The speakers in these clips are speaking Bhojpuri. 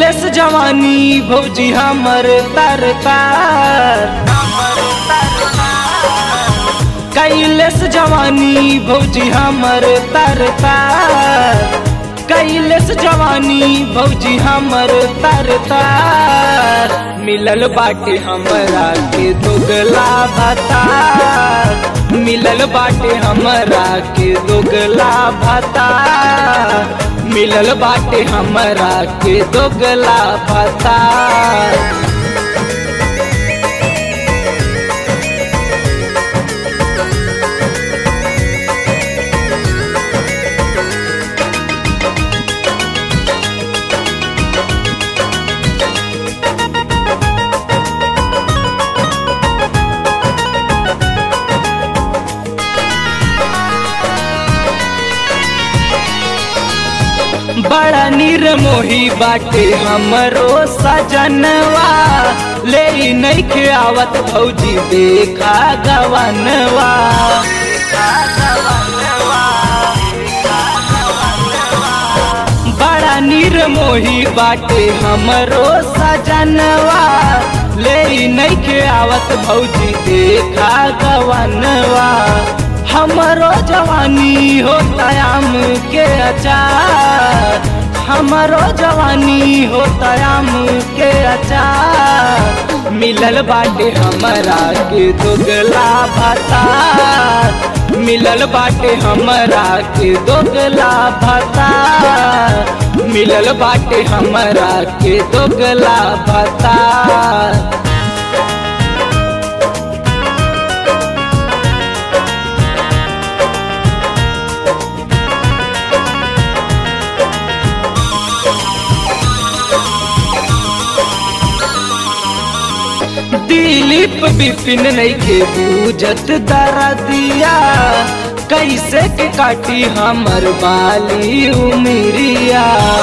कैलस जवानी भौजी हमर तर तार कैलस जवानी भौजी हमर तर तार कैलस जवानी भौजी हमर तर तार मिलल बाटे हमरा के दोगला भतार मिलल बाटे हमरा के दोगला भतार मिलल बाटे हमरा के दोगला भतार बड़ा निर्मोही बाटे हमरो सजनवा ले नहीं के आवत भौजी देखा गवनवा बड़ा निर्मोही बाटे हमरो सजनवा ले नहीं के आवत भौजी देखा गवनवा हमरो जवानी हो तयाम के अचार हमरो जवानी हो तयाम के अचार मिलल बाटे हमरा के दोगला भतार मिलल बाटे हमरा के दोगला भतार मिलल बाटे हमरा के दोगला भतार दिलीप बिपिन नहीं के बूझत दरदिया कैसे के काटी हमर बाली उमरिया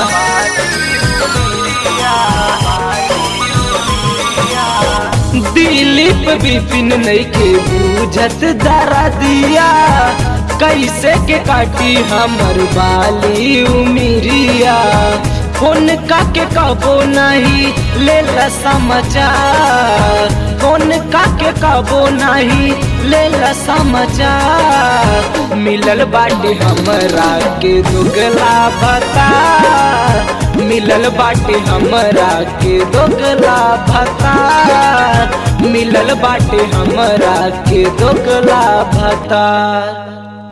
दिलीप बिपिन नहीं के बूझत दरदिया कैसे के काटी हमर बाली उमरिया फोन काके कबो नहीं ले ला समाचार फोन काके कबो नहीं ले ला समाचार मिलल बाटे हमरा के दुगला भता मिलल बाटे हमरा के दोगला भता मिलल बाटे हमरा के दोगला भता